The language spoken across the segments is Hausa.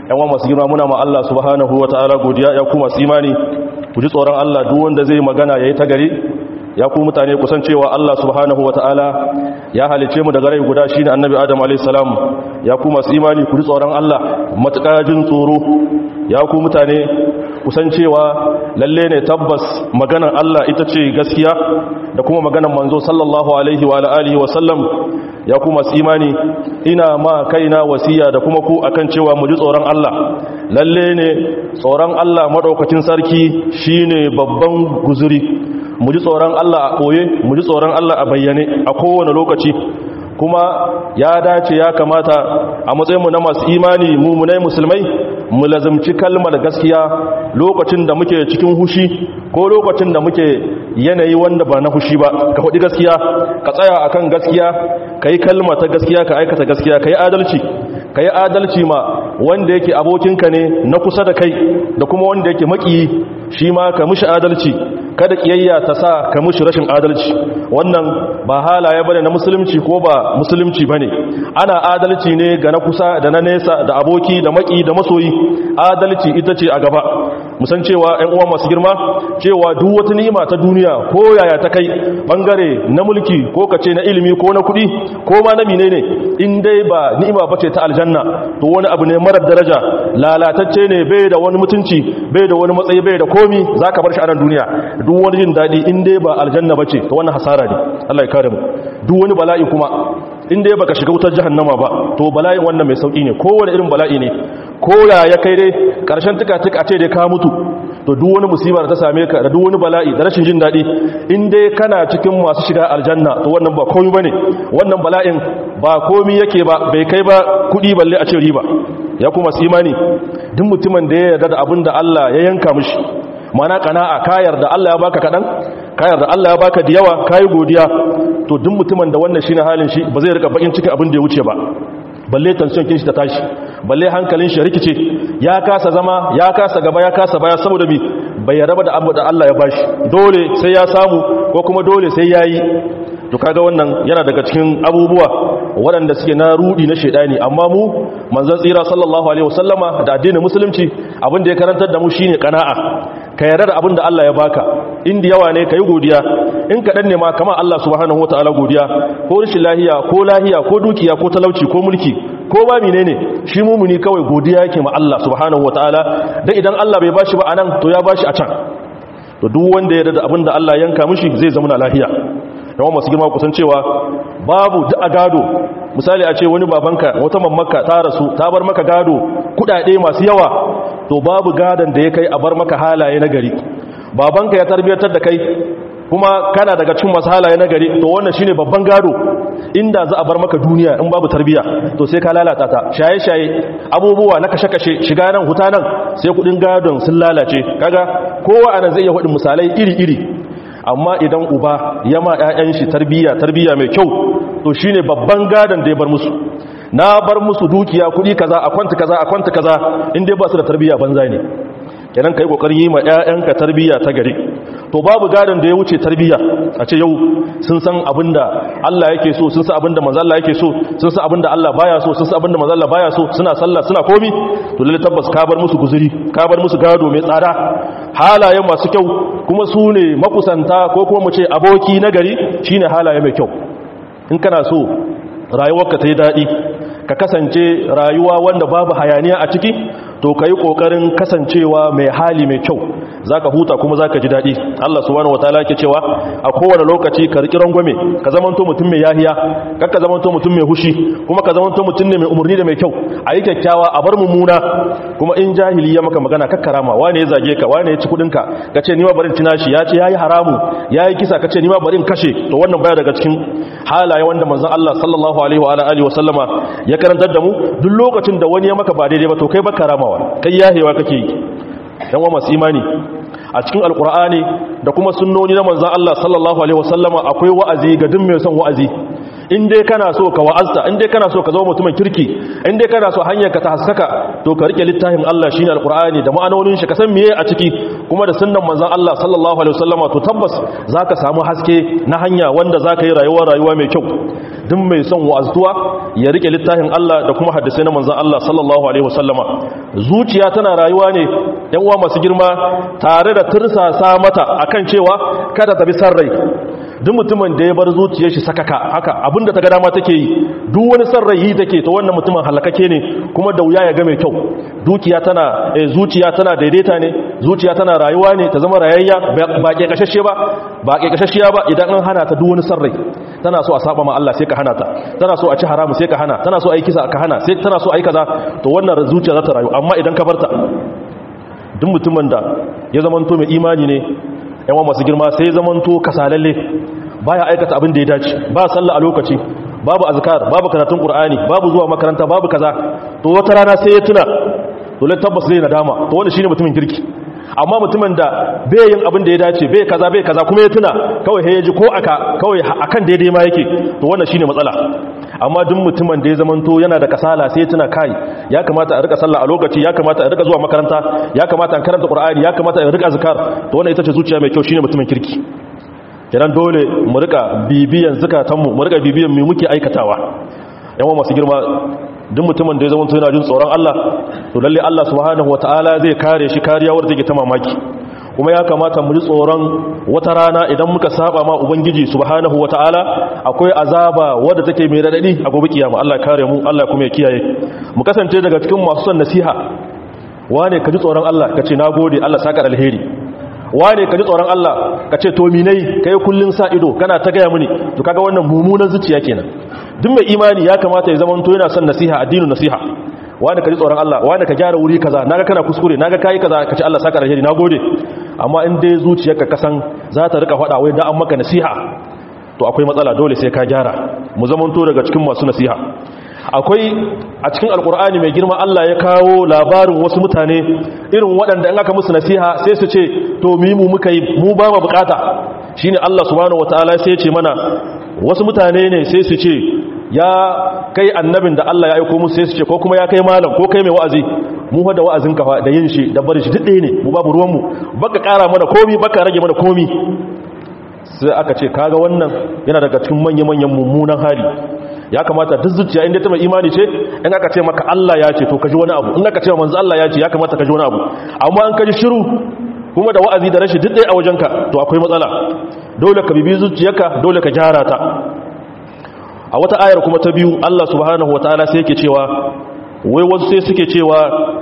yan masu girma muna ma Allah subhanahu wataala godiya ya kuma imani ku ji tsoron Allah duk wanda zai magana yayi ta gari ya ku mutane kusan cewa Allah subhanahu wataala ya halice mu daga rai guda shine annabi Adam alayhi salam ya ku masu imani ku ji tsoron Allah matuƙa jin tsoro ya ku mutane kusan cewa lalle ne tabbas maganar Allah ita ce gaskiya da kuma maganar manzo sallallahu alaihi wa alihi wa sallam ya ku masu imani ina ma kaina wasiya da kuma ku akan cewa mu ji tsoron Allah lalle ne tsoron Allah madaukakin sarki shine babban guzuri mu ji tsoron Allah a koye mu ji tsoron Allah a bayyane a kowane lokaci kuma ya dace ya kamata a matsayinmu na masu imani mummunai musulmai mu lazimci kalmar gaskiya lokacin da muke cikin hushi ko lokacin da muke yanayi wanda ba na hushi ba ka faɗi gaskiya ka tsaya akan gaskiya ka yi kalma ta gaskiya ka aikata gaskiya ka yi adalci ka yi adalci ma wanda yake abokinka ne na kusa da kai da kuma wanda yake maƙiyi shi ma ka mishi adalci kada kiyayya ta sa ka mushi rashin adalci wannan ba halaye bane na musulunci ko ba musulunci bane ana adalci ne ga na kusa da na nesa da aboki da maki da masoyi adalci ita ce a gaba musan cewa ƴan uwa masu girma cewa duk wata ni'ima ta duniya ko yaya ta kai bangare na mulki ko kace na ilimi ko na kuɗi ko ma na menene in dai ba ni'ima bace ta aljanna to wani abu ne marar daraja lalatacce ne bai da wani mutunci bai da wani matsayi bai da komi zaka bar shi a nan duniya duk wani jin daɗi in dai ba aljanna ba ce ta wannan hasara ne Allah ya kare mu duk wani bala'i kuma in dai baka shiga wutar jahannama ba to bala'in wannan mai sauki ne kowane irin bala'i ne ko ya ya kai dai karshen tuka tuka ce dai ka mutu to duk wani musibar ta same ka da duk wani bala'i da rashin jin daɗi in dai kana cikin masu shiga aljanna to wannan ba komai bane wannan bala'in ba komai yake ba bai kai ba kuɗi balle a ce riba ya kuma su imani duk mutumin da ya yarda da abin da Allah ya yanka mishi mana kana'a kayar da Allah ya baka kadan kayar da Allah ya baka da yawa kai godiya to duk mutumin da wannan shine halin shi ba zai rika bakin cikin abin da ya wuce ba balle tension kin shi ta tashi balle hankalin shi rikice ya kasa zama ya kasa gaba ya kasa baya saboda bi bai yarda da abu da Allah ya bashi dole sai ya samu ko kuma dole sai yayi to kaga wannan yana daga cikin abubuwa waɗanda suke na rudi na shedani amma mu manzon tsira sallallahu alaihi wasallama da addinin musulunci abin da ya karantar da mu shine qana'a ka yarda da abin da Allah ya baka inda yawa ne kai godiya in kadan ne ma kamar Allah subhanahu wataala godiya ko rashin lahiya ko lahiya ko dukiya ko talauci ko mulki ko ba menene shi mumuni kawai godiya yake ma Allah subhanahu wataala dan idan Allah bai bashi ba anan to ya bashi a can to duk wanda ya yarda da abin da Allah yanka mishi zai zama lahiya yawan masu girma kusan cewa babu da gado misali a ce wani babanka wata mamaka ta rasu ta bar maka gado kudade masu yawa to babu gadon da ya kai a bar maka halaye na gari babanka ya tarbiyyar da kai kuma kana daga cikin masu halaye na gari to wannan shine babban gado inda za a bar maka duniya in babu tarbiya to sai ka lalata ta shaye-shaye abubuwa na kashe-kashe shiga nan huta nan sai kudin gadon sun lalace kaga kowa anan zai iya faɗin misalai iri-iri amma idan uba ya ma 'ya'yan shi tarbiyya tarbiyya mai kyau to shine babban gadon da ya bar musu na bar musu dukiya kudi kaza a kwanta kaza a kwanta kaza in dai ba su da tarbiyya banza ne kenan kai kokarin yi ma 'ya'yanka tarbiyya ta gari to babu gadon da ya wuce tarbiyya a ce yau sun san abinda Allah yake so sun san abinda manzo Allah yake so sun san abinda Allah baya so sun san abinda manzo Allah baya so suna sallah suna komi to lalle tabbas ka bar musu guzuri ka bar musu gado mai tsada halaye masu kyau kuma su ne makusanta ko kuma mu ce aboki na gari shine halaye mai kyau in kana so rayuwarka ta yi daɗi ka kasance rayuwa wanda babu hayaniya a ciki to ka yi ƙoƙarin kasancewa mai hali mai kyau za ka huta kuma za ka ji daɗi Allah subhanahu wataala ke cewa a kowane lokaci ka riƙi rangwame ka zamanto mutum mai yahiya kar ka zamanto mutum mai hushi kuma ka zamanto mutum ne mai umarni da mai kyau a yi kyakkyawa a bar mummuna kuma in jahili ya maka magana kakkarama wane ya zage ka wane ya ci kuɗinka ka ce nima barin tina shi ya ce ya yi haramu ya yi kisa ka ce nima barin kashe to wannan baya daga cikin halaye wanda manzon Allah sallallahu alaihi wa alihi wa sallama ya karantar da mu duk lokacin da wani ya maka ba daidai ba to kai baka ramawa kai yahewa kake yi yan wa masu imani a cikin alkur'ani da kuma sunnoni na manzan Allah sallallahu alaihi wasallama akwai wa'azi ga duk mai son wa'azi in dai kana so ka wa'azta in dai kana so ka zama mutumin kirki in dai kana so hanyar ka ta haskaka to ka rike littafin Allah shine alkur'ani da ma'anonin shi ka san meye a ciki kuma da sunnan manzon Allah sallallahu alaihi wasallama to tabbas zaka samu haske na hanya wanda zaka yi rayuwa rayuwa mai kyau duk mai son wa'azuwa ya rike littafin Allah da kuma hadisi na manzon Allah sallallahu alaihi wasallama zuciya tana rayuwa ne yan uwa masu girma tare da tursasa mata akan cewa kada ta bi san rai duk mutumin da ya bar zuciyar shi sakaka haka abinda ta ga dama take yi duk wani san rai yi take to wannan mutumin halakake ne kuma da wuya ya ga mai kyau dukiya tana eh, zuciya tana daidaita ne zuciya tana rayuwa ne ta zama rayayya ba ke kashashe ba ba ke kashashiya ba idan an hana ta duk wani san rai tana so a saba ma Allah sai ka hana ta tana so a ci haramu sai ka hana tana so a yi kisa ka hana sai tana so a yi kaza to wannan zuciya za ta rayu amma idan ka barta duk mutumin da ya zamanto mai imani ne yawan masu girma sai ya zamanto kasalalle baya aikata abin da ya dace ba sallah a lokaci babu azkar babu karatun qur'ani babu zuwa makaranta babu kaza to wata rana sai ya tuna dole tabbas zai nadama to wannan shine mutumin kirki amma mutumin da bai yin abin da ya dace bai kaza bai kaza kuma ya tuna kawai sai ya ji ko aka kawai akan daidai ma yake to wannan shine matsala amma duk mutumin da ya zamanto yana da kasala sai ya tuna kai ya kamata a rika sallah a lokaci ya kamata a rika zuwa makaranta ya kamata a karanta qur'ani ya kamata a rika azkar to wannan ita ce zuciya mai kyau shine mutumin kirki kiran dole mu rika bibiyan zukatanmu mu rika bibiyan me muke aikatawa yawan masu girma duk mutumin da ya zama yana jin tsoron Allah to lalle Allah subhanahu wataala zai kare shi kariya wadda take ta mamaki kuma ya kamata mu ji tsoron wata rana idan muka saba ma ubangiji subhanahu wataala akwai azaba wadda take mai radadi a gobe kiyama Allah ya kare mu Allah kuma ya kiyaye mu kasance daga cikin masu son nasiha wane ka ji tsoron Allah ka ce nagode Allah saka alheri wane ka ji tsoron Allah ka ce to minai kai kullun sa ido kana ta gaya mini to kaga wannan mummunan zuciya kenan duk mai imani ya kamata ya zama to yana son nasiha addinin nasiha wane ka ji tsoron Allah wane ka gyara wuri kaza naga kana kuskure naga kai kaza ka ce Allah saka alheri nagode amma in dai zuciyarka kasan za ta rika faɗa wai da an maka nasiha to akwai matsala dole sai ka gyara mu zama to daga cikin masu nasiha akwai a cikin alkur'ani mai girma Allah ya kawo labarin wasu mutane irin waɗanda in aka musu nasiha sai su ce to mu mu muka yi mu ba mu bukata shine Allah subhanahu wataala sai ya ce mana wasu mutane ne sai su ce ya kai annabin da Allah ya aiko musu sai su ce ko kuma ya kai malam ko kai mai wa'azi mu fa da wa'azin ka da yin shi da bari shi duk ɗaya ne mu babu ruwan mu baka ƙara mana komi baka rage mana komi sai aka ce kaga wannan yana daga cikin manya-manyan mummunan hali ya kamata duk zuciya inda ta mai imani ce in aka ce maka Allah ya ce to ka ji wani abu in aka ce manzo Allah ya ce ya kamata ka ji wani abu amma an ka ji shiru kuma da wa'azi da rashi duk ɗaya a wajenka to akwai matsala dole ka bibi zuciyarka dole ka gyara ta a wata ayar kuma ta biyu Allah subhanahu wataala sai yake cewa wai wasu sai suke cewa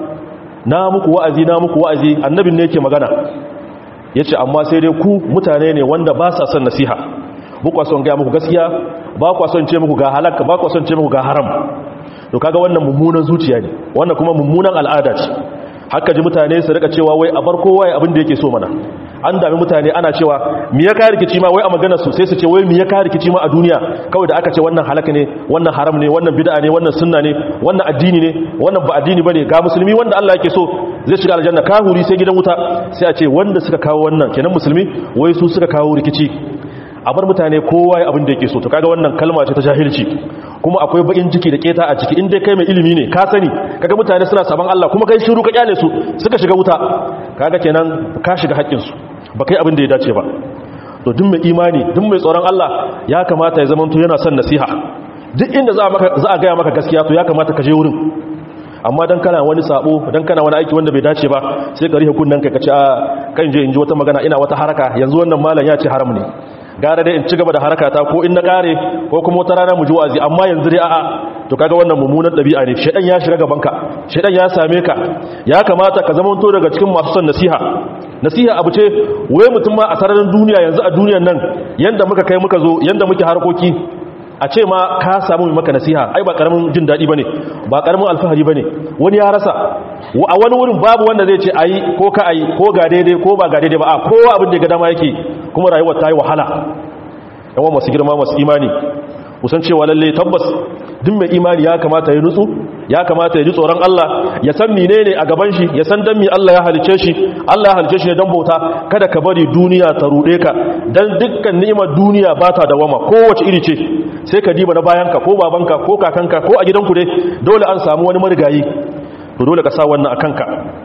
na muku wa'azi na muku wa'azi annabin ne yake magana yace amma sai dai ku mutane ne wanda ba sa son nasiha ba son gaya muku gaskiya ba kwa son ce muku ga halaka ba kwa son ce muku ga haram to kaga wannan mummunan zuciya ne wannan kuma mummunan al'ada ce haka ji mutane su rika cewa wai a bar kowa ya abin da yake so mana an dami mutane ana cewa mi ya kare rikici ma wai a maganar su sai su ce wai mi ya kare rikici ma a duniya kawai da aka ce wannan halaka ne wannan haram ne wannan bid'a ne wannan sunna ne wannan addini ne wannan ba addini bane ga musulmi wanda Allah yake so zai shiga aljanna kahuri sai gidan wuta sai a ce wanda suka kawo wannan kenan musulmi wai su suka kawo rikici a bar mutane kowa ya abin da yake so to kaga wannan kalma ce ta jahilci kuma akwai bakin ciki da keta a ciki in dai kai mai ilimi ne ka sani kaga mutane suna saban Allah kuma kai shiru ka kyale su suka shiga wuta kaga kenan ka shiga haƙƙin su ba kai abin da ya dace ba to duk mai imani duk mai tsoron Allah ya kamata ya zamanto yana son nasiha duk inda za a maka za a ga maka gaskiya to ya kamata ka je wurin amma dan kana wani sabo dan kana wani aiki wanda bai dace ba sai ka rihe kunnan ka kace a kan je in ji wata magana ina wata haraka yanzu wannan malam ya ce haram ne gara dai in ci gaba da harakata ko in na kare ko kuma wata rana mu ji wa'azi amma yanzu dai a'a to kaga wannan mummunan dabi'a ne shedan ya shiga gaban ka shedan ya same ka ya kamata ka zama to daga cikin masu son nasiha nasiha abu ce wai mutum ma a sararin duniya yanzu a duniyar nan yanda muka kai muka zo yanda muke harkoki a ce ma ka samu mai maka nasiha ai ba karamin jin daɗi bane ba karamin alfahari bane wani ya rasa a wani wurin babu wanda zai ce ayi ko ka ayi ko ga daidai ko ba ga daidai ba a kowa abin da ga dama yake kuma rayuwar ta yi wahala yawan masu girma masu imani kusan cewa lalle tabbas duk mai imani ya kamata ya nutsu ya kamata ya ji tsoron Allah ya san menene a gaban shi ya san dan mi Allah ya halice shi Allah ya halice shi ne dan bauta kada ka bari duniya ta rude ka dan dukkan ni'imar duniya ba ta dawama kowace iri ce sai ka diba na bayanka ko babanka ko kakanka ko a gidanku dai dole an samu wani marigayi to dole ka sa wannan a kanka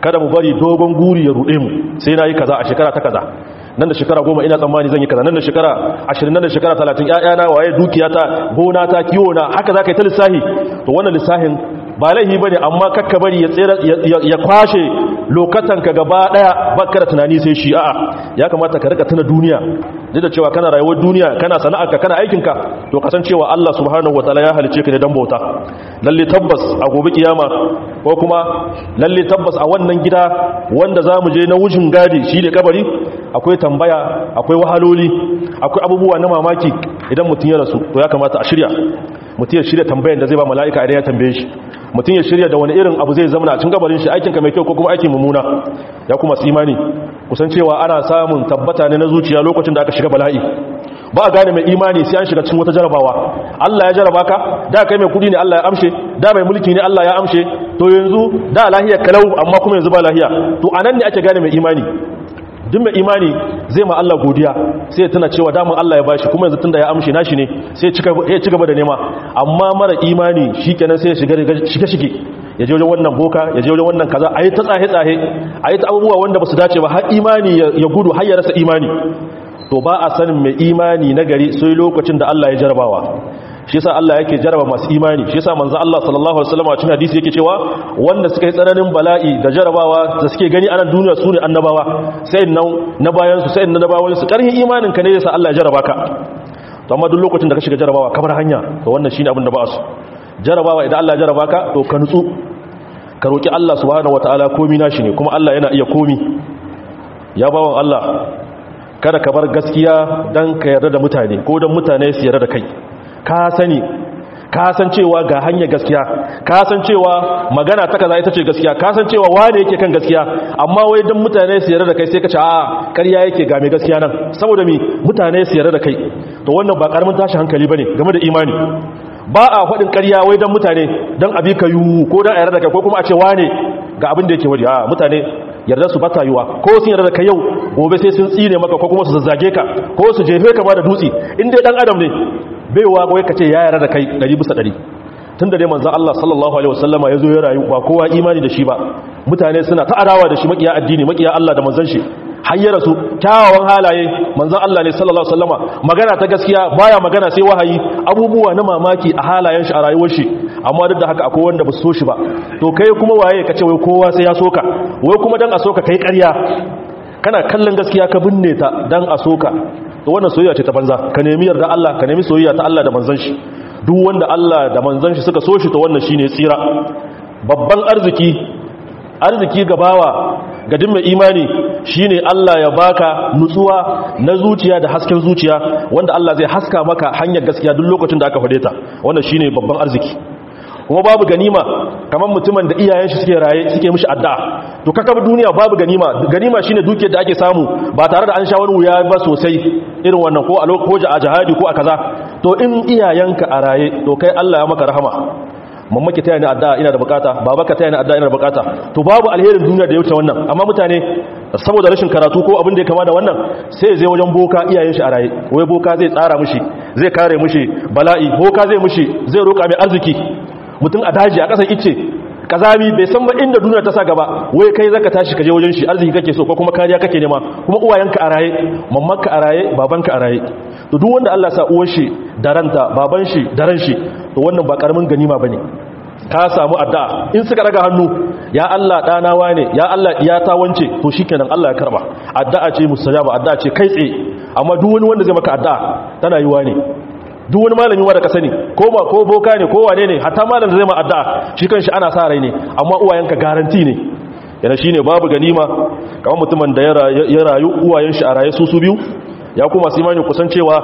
kada mu bari dogon guri ya ruɗe mu sai na yi kaza a shekara ta kaza nan da shekara goma ina tsammani zan yi kaza nan da shekara ashirin nan da shekara talatin ƴaƴana waye dukiyata gona ta kiwo na haka za ka yi ta lissahi to wannan lissahin ba laihi ba ne amma kakka bari ya tsere ya kwashe lokatanka gaba daya baka da tunani sai shi a'a ya kamata ka rika tuna duniya duk da cewa kana rayuwar duniya kana sana'arka kana aikinka to kasancewa Allah subhanahu wataala ya halice ka ne dan bauta lalle tabbas a gobe kiyama ko kuma lalle tabbas a wannan gida wanda zamu je na wujin gadi shi ne kabari akwai tambaya akwai wahaloli akwai abubuwa na mamaki idan mutum ya rasu to ya kamata a shirya mutum ya shirya tambayan da zai ba mala'ika idan ya tambaye shi mutum ya shirya da wani irin abu zai zama a cikin gabarin shi aikinka mai kyau ko kuma aikin mummuna ya kuma imani kusan cewa ana samun tabbata ne na zuciya lokacin da aka shiga bala'i ba a gane mai imani sai an shiga cikin wata jarabawa Allah ya jaraba ka da kai mai kudi ne Allah ya amshe da mai mulki ne Allah ya amshe to yanzu da lahiya kalau amma kuma yanzu ba lahiya to anan ne ake gane mai imani duk mai imani zai ma Allah godiya sai tana cewa damun Allah ya bashi kuma yanzu tunda ya amshi nashi ne sai ya ci gaba da nema amma mara imani shikenan sai ya shiga shige shige ya je wajen wannan boka ya je wajen wannan kaza ayi ta tsahe tsahe ayi ta abubuwa wanda basu dace ba har imani ya gudu har ya rasa imani to ba a sanin mai imani na gari sai lokacin da Allah ya jarabawa shi yasa Allah yake jaraba masu imani shi yasa manzo Allah sallallahu alaihi wasallam a cikin hadisi yake cewa wanda suka yi tsananin bala'i da jarabawa da suke gani a nan duniya sune annabawa sai nan na bayan su sai na bayan su karhin imanin ka ne yasa Allah ya jaraba ka to amma duk lokacin da ka shiga jarabawa kamar hanya to wannan shine abin da ba su jarabawa idan Allah ya jaraba ka to ka nutsu ka roki Allah subhanahu wataala komi nashi ne kuma Allah yana iya komi ya bawan Allah kada ka bar gaskiya dan ka yarda da mutane ko dan mutane su yarda da kai ka sani ka san cewa ga hanyar gaskiya ka san cewa magana ta kaza ita ce gaskiya ka san cewa wane yake kan gaskiya amma wai dan mutane su yarda da kai sai ka ce a ƙarya yake ga mai gaskiya nan saboda mi mutane su yarda da kai to wannan ba karamin tashi hankali bane game da imani ba a faɗin ƙarya wai dan mutane dan abi ka yu ko dan yarda da kai ko kuma a ce wane ga abin da yake waje a mutane yarda su bata yiwa ko sun yarda da kai yau gobe sai sun tsine maka ko kuma su zazzage ka ko su jefe ka ba da dutse in dai dan adam ne baiwa wai ka ce ya yara da kai ɗari bisa ɗari tun da dai manzan Allah sallallahu Alaihi wasallama ya zo ya rayu ba kowa imani da shi ba mutane suna ta adawa da shi makiya addini makiya Allah da manzan shi hayyara su kyawawan halaye manzan Allah ne sallallahu Alaihi wasallama magana ta gaskiya baya magana sai wahayi abubuwa na mamaki a halayen shi a rayuwar shi amma duk da haka akwai wanda ba su so shi ba to kai kuma waye ka ce wai kowa sai ya soka wai kuma dan a soka kai ƙarya kana kallon gaskiya ka binne ta dan a soka to wannan soyayya ce ta banza ka nemi yarda Allah ka nemi soyayya ta Allah da manzon shi duk wanda Allah da manzon shi suka so shi to wannan shine tsira babban arziki arziki gabawa ga dimma imani shine Allah ya baka nutsuwa na zuciya da hasken zuciya wanda Allah zai haska maka hanyar gaskiya duk lokacin da aka fade ta wannan shine babban arziki kuma babu ganima kamar mutumin da iyayen shi suke raye suke mishi addu'a to kaka duniya babu ganima ganima shine dukiyar da ake samu ba tare da an sha wani wuya ba sosai irin wannan ko a lokacin a jihadi ko a kaza to in iyayenka a raye to kai Allah ya maka rahama mamaki taya ni addu'a ina da bukata babaka taya ni addu'a ina da bukata to babu alherin duniya da ya wuce wannan amma mutane saboda rashin karatu ko abin da ya kama da wannan sai zai wajen boka iyayen shi a raye wai boka zai tsara mishi zai kare mishi bala'i boka zai mishi zai roka mai arziki mutum a daji a ƙasar ice kazami bai san ba inda duniya ta sa gaba wai kai zaka tashi kaje wajen shi arziki kake so ko kuma kariya kake nema kuma uwayenka a raye mammanka a raye babanka a raye to duk wanda Allah sa uwar shi da ranta baban shi da ran shi to wannan ba karamin ganima bane ka samu addu'a in suka daga hannu ya Allah dana wane ya Allah ya ta wance to shikenan Allah ya karba addu'a ce mustajaba addu'a ce kai tsaye amma duk wani wanda zai maka addu'a tana yiwa ne duk wani malami wanda ka sani ko ba ko boka ne ko wane ne hatta malam da zai ma addu'a shi kanshi ana sa rai ne amma uwayenka garanti ne yana shine babu ganima kamar mutumin da ya rayu uwayen shi a raye su su biyu ya kuma su imani kusan cewa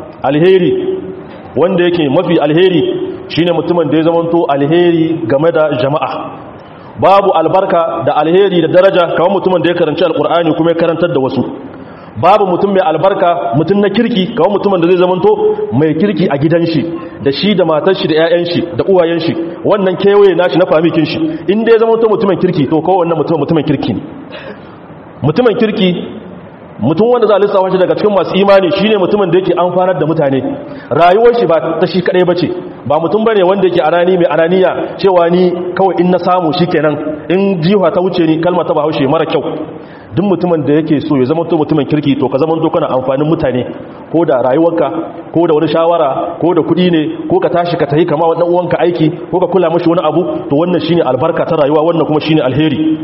alheri wanda yake mafi alheri shine mutumin da ya zamanto alheri game da jama'a babu albarka da alheri da daraja kamar mutumin da ya karanci alkur'ani kuma ya karantar da wasu babu mutum mai albarka mutum na kirki kawai mutumin da zai zamanto mai kirki a gidan shi da shi da matar shi da 'ya'yan shi da uwayen shi wannan kewaye nashi na famikin shi inda ya zamanto mutumin kirki to kawai wannan mutum mutumin kirki ne mutumin kirki mutum wanda za a lissafa shi daga cikin masu imani shine mutumin da yake amfanar da mutane rayuwar shi ba ta shi kadai bace ba mutum bane wanda yake anani mai ananiya cewa ni kawai in na samu shikenan in jiwa ta wuce ni kalma ta bahaushe mara kyau duk mutumin da yake so ya zama to mutumin kirki to ka zama to kana amfanin mutane ko da rayuwarka ko da wani shawara ko da kuɗi ne ko ka tashi ka tafi kama wannan uwanka aiki ko ka kula mashi wani abu to wannan shine albarka ta rayuwa wannan kuma shine alheri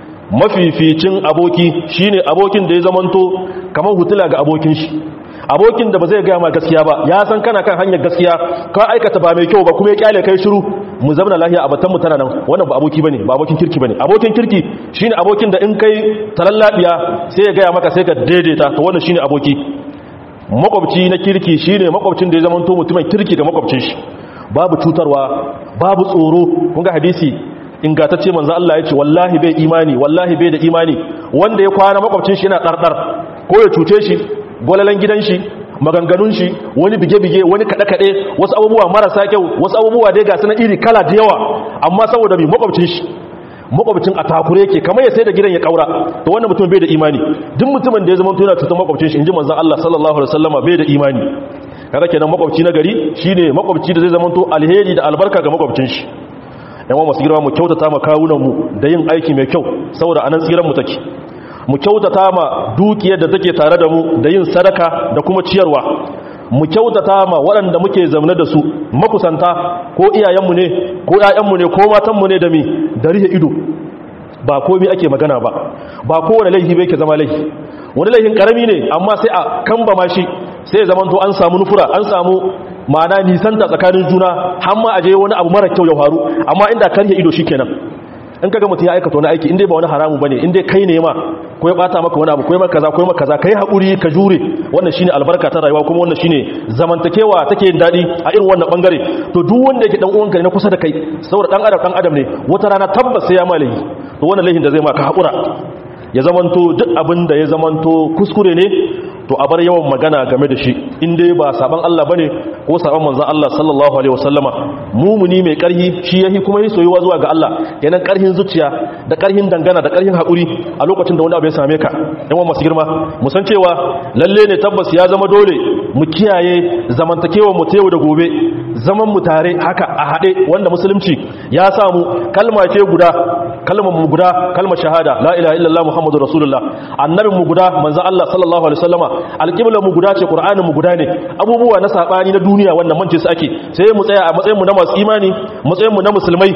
mafificin aboki shine abokin da ya zamanto kamar hutula ga abokin shi abokin da ba zai gaya ma gaskiya ba ya san kana kan hanyar gaskiya ka aikata ba mai kyau ba kuma ya kyale kai shiru mu zamana lafiya a batan mu tana nan wannan ba aboki bane ba abokin kirki bane abokin kirki shine abokin da in kai talallabiya sai ya gaya maka sai ka daidaita to wannan shine aboki makwabci na kirki shine makwabcin da ya zama to mutumin kirki ga makwabcin shi babu cutarwa babu tsoro kun ga hadisi ingantacce manzo Allah ya ce wallahi bai imani wallahi bai da imani wanda ya kwana makwabcin shi yana dardar ko ya cuce shi gwalalan gidan shi maganganun shi wani bige-bige wani kaɗe-kaɗe wasu abubuwa marasa kyau wasu abubuwa dai ga suna iri kala da yawa amma saboda mai makwabcin shi makwabcin a takure yake kamar ya sai da gidan ya kaura to wannan mutum bai da imani duk mutumin da ya zama tuna cutar makwabcin shi inji manzon Allah sallallahu alaihi wasallama bai da imani kada kenan makwabci na gari shine makwabci da zai zama to alheri da albarka ga makwabcin shi yan masu girma mu kyautata ma kawunan mu da yin aiki mai kyau saboda anan tsiran mu take mu kyautata ma dukiyar da take tare da mu da yin sadaka da kuma ciyarwa mu kyautata ma waɗanda muke zaune da su makusanta ko iyayenmu ne ko ƴaƴanmu ne ko matanmu ne da mi da rihe ido ba komai ake magana ba ba kowane laifi bai ke zama laifi wani laifin karami ne amma sai a kamba ma shi sai ya zamanto an samu nufura an samu ma'ana nisanta tsakanin juna har ma aje wani abu mara kyau ya faru amma inda kan ido shikenan in kaga mutum ya aikata wani aiki inda ba wani haramu bane inda kai ne ma ko ya bata maka wani abu ko ya maka kaza ko ya maka kaza kai hakuri ka jure wannan shine albarka ta rayuwa kuma wannan shine zamantakewa take yin dadi a irin wannan bangare to duk wanda yake dan uwanka ne na kusa da kai saboda dan adam dan adam ne wata rana tabbas sai ya malayi to wannan laifin da zai maka hakura ya zamanto duk abin da ya zamanto kuskure ne to a bar yawan magana game da shi in dai ba saban Allah bane ko saban manzon Allah sallallahu alaihi wasallama mumuni mai karhi shi yahi kuma yi soyuwa zuwa ga Allah yanan karhin zuciya da karhin dangana da karhin hakuri a lokacin da wani abu ya same ka yan masu girma mu san cewa lalle ne tabbas ya zama dole mu kiyaye zamantakewa mu ta yau da gobe zaman mu tare haka a hade wanda musulunci ya samu kalma ce guda kalmar mu guda kalmar shahada la ilaha illallah muhammadur rasulullah annabin mu guda manzon Allah sallallahu alaihi wasallama alƙiblar mu guda ce ƙur'anin mu guda ne abubuwa na saɓani na duniya wanda mance su ake sai mu tsaya a matsayin mu na masu imani matsayin mu na musulmai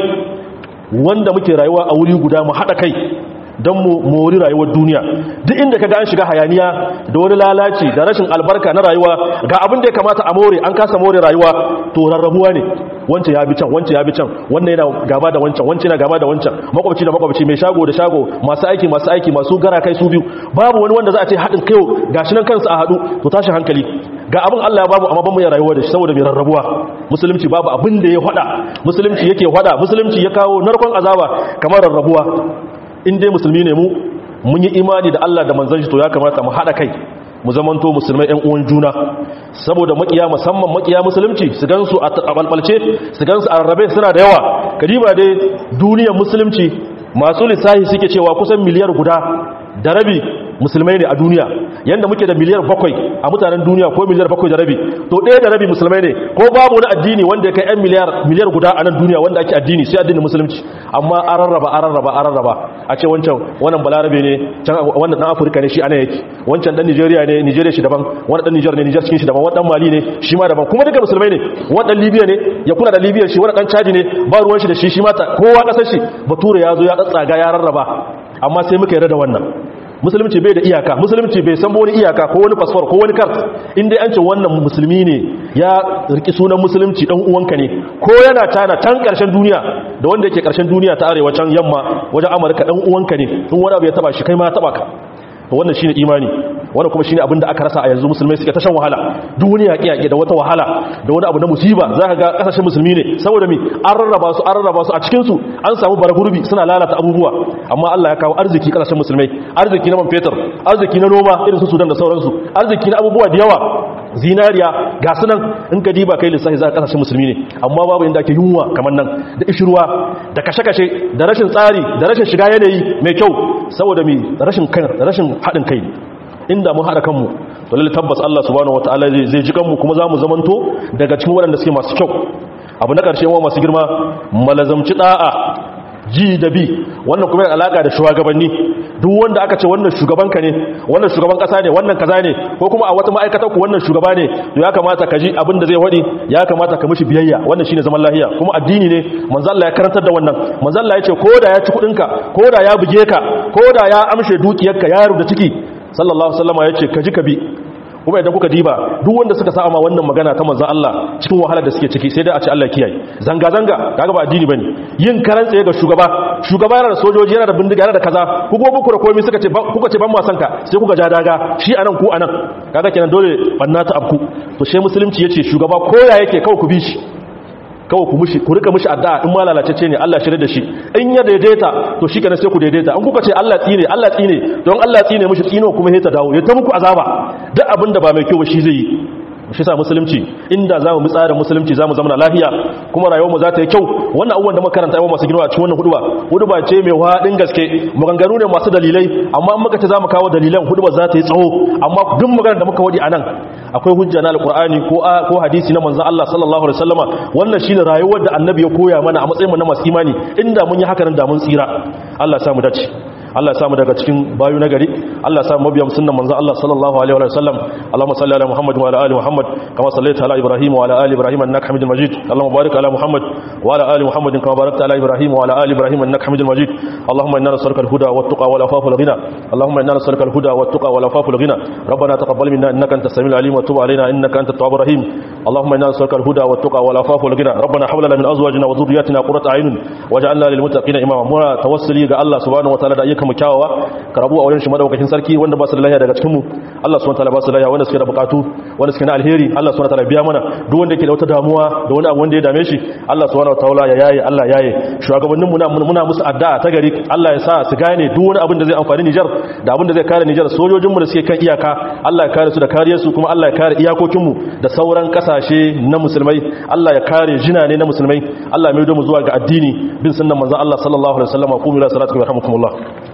wanda muke rayuwa a wuri guda mu haɗa kai don mu mori rayuwar duniya duk inda kaga an shiga hayaniya da wani lalaci da rashin albarka na rayuwa ga abin da ya kamata a more an kasa more rayuwa to rarrabuwa ne wancan ya bi can wancan ya bi can wannan yana gaba da wancan wancan yana gaba da wancan makwabci da makwabci mai shago da shago masu aiki masu aiki masu gara kai su biyu babu wani wanda za a ce haɗin kai gashi nan kansu a haɗu to tashi hankali ga abin Allah ya babu amma ban mu ya rayuwa da shi saboda mai rarrabuwa musulunci babu abin da ya hada musulunci yake hada musulunci ya kawo narkon azaba kamar rarrabuwa in dai musulmi ne mu mun yi imani da Allah da manzon shi to ya kamata mu hada kai mu zamanto musulmai ɗan uwan juna saboda makiya musamman makiya musulunci su gansu a balbalce su gansu a rarrabe suna da yawa kadiba dai duniyar musulunci masu lissahi suke cewa kusan miliyar guda da rabi musulmai ne a duniya yanda muke da miliyar bakwai a mutanen duniya ko miliyar bakwai da rabi to ɗaya da rabi musulmai ne ko babu wani addini wanda ya kai yan miliyar miliyar guda a nan duniya wanda ake addini sai addinin musulunci amma an rarraba an rarraba an rarraba a ce wancan wannan balarabe ne can wannan dan afirka ne shi ana yake wancan dan nigeria ne nigeria shi daban wannan dan niger ne niger cikin shi daban wannan mali ne shi ma daban kuma duka musulmai ne wannan libya ne ya kuna da libya shi wannan dan chadi ne ba ruwan shi da shi shi ma kowa kasar shi bature ya zo ya tsatsaga ya rarraba amma sai muka yarda da wannan musulunci bai da iyaka musulunci bai san wani iyaka ko wani fasfor ko wani kart inda an ce wannan musulmi ne ya riki sunan musulunci dan uwanka ne ko yana tana tan karshen duniya da wanda yake karshen duniya ta arewa can yamma wajen amurka dan uwanka ne in wani abu ya taba shi kai ma ya taba ka to wannan shine imani wannan kuma shine abinda aka rasa a yanzu musulmai suke ta shan wahala duk wani yaƙi yaƙi da wata wahala da wani abu na musiba za ka ga ƙasashen musulmi ne saboda mi an rarraba su an rarraba su a cikin su an samu baragurbi suna lalata abubuwa amma Allah ya kawo arziki ƙasashen musulmai arziki na man fetur arziki na noma irin su Sudan da sauransu arziki na abubuwa da yawa zinariya ga sunan in ka diba kai lissafi za ka ƙasashen musulmi ne amma babu inda ake yunwa kamar nan da ishirwa da kashe-kashe da rashin tsari da rashin shiga yanayi mai kyau saboda mi rashin kan rashin haɗin kai inda mun haɗa kanmu to lalle tabbas Allah subhanahu wataala zai zai ji kanmu kuma zamu zamanto daga cikin waɗanda suke masu kyau abu na ƙarshe wa masu girma malazamci da'a ji da bi wannan kuma yana alaka da shugabanni duk wanda aka ce wannan shugabanka ne wannan shugaban kasa ne wannan kaza ne ko kuma a wata ma'aikatar ku wannan shugaba ne to ya kamata ka ji abin da zai wadi ya kamata ka mishi biyayya wannan shine zaman lafiya kuma addini ne manzo Allah ya karantar da wannan manzo Allah ya ce ko da ya ci kudin ka ko da ya buge ka ko da ya amshe dukiyarka ya rubuta ciki sallallahu alaihi wasallam ya ce ka ji ka bi kuma idan kuka diba duk wanda suka sa ma wannan magana ta manzon Allah cikin wahalar da suke ciki sai dai a ce Allah kiyaye zanga zanga kaga ba addini bane yin karan tsaye ga shugaba shugaba yana da sojoji yana da bindiga yana da kaza ku go muku da komai suka ce kuka ce ban ma sanka sai kuka ja daga shi anan ku anan kaga kenan dole banna ta abku to sai musulunci yace shugaba koya yake kawai ku bi shi kawai ku mushi ku rika mushi addu'a in ma lalacece ne Allah shirye da shi in ya daidaita to shi kana sai ku daidaita in kuka ce Allah tsine Allah tsine don Allah tsine mushi tsino kuma sai ta dawo ya ta muku azaba duk abin da ba mai kyau ba shi zai yi shi sa musulunci inda za mu tsarin musulunci za mu zama lafiya kuma rayuwarmu za ta yi kyau wannan abubuwan da makaranta yawan masu girma a cikin wannan huduba huduba ce mai waɗin gaske maganganu ne masu dalilai amma in muka ce za mu kawo dalilan huduba za ta yi tsawo amma duk maganar da muka wadi a nan akwai hujja na alkur'ani ko ko hadisi na manzon Allah sallallahu alaihi wasallama wannan shine rayuwar da annabi ya koya mana a matsayin mu na masu imani inda mun yi haka nan da mun tsira Allah ya samu dace Allah ya samu daga cikin bayu na gari Allah ya samu mabiyan sunnan manzon Allah sallallahu alaihi wa sallam Allahumma salli ala Muhammad wa ala ali Muhammad kama sallaita ala Ibrahim wa ala ali Ibrahim innaka Hamidul Majid Allahumma barik ala Muhammad wa ala ali Muhammad kama barakta ala Ibrahim wa ala ali Ibrahim innaka Hamidul Majid Allahumma inna nas'aluka al-huda wat-tuqa wal-afafa wal-ghina Allahumma inna nas'aluka al-huda wat-tuqa wal-afafa wal-ghina ربنا تقبل منا انك انت السميع العليم وتب علينا انك انت التواب الرحيم اللهم انا نسالك الهدى والتقى والعفاف والغنى ربنا حول لنا من ازواجنا وذرياتنا قرة اعين واجعلنا للمتقين اماما muna tawassuli ga Allah subhanahu wataala da ayyukan mu kyawawa ka rabu a wurin shi madaukakin sarki wanda ba su da lafiya daga cikin mu Allah subhanahu wataala ba su lafiya wanda suke da bukatu wanda suke na alheri Allah subhanahu wataala biya mana duk wanda yake da wata damuwa da wani abu wanda ya dame shi Allah subhanahu wataala ya yaye Allah yaye shugabannin mu muna musu addu'a ta gari Allah ya sa su gane duk wani abin da zai amfani Niger da abin da zai kare Niger sojojin mu da suke kan iyaka Allah ya kare su da kariyar su kuma Allah ya kare iyakokin mu da sauran kasashe na musulmai Allah ya kare jinane na musulmai Allah ya mai mu zuwa ga addini bin sunnan manzon Allah sallallahu alaihi wasallam qulu ila salatikum yarhamukumullah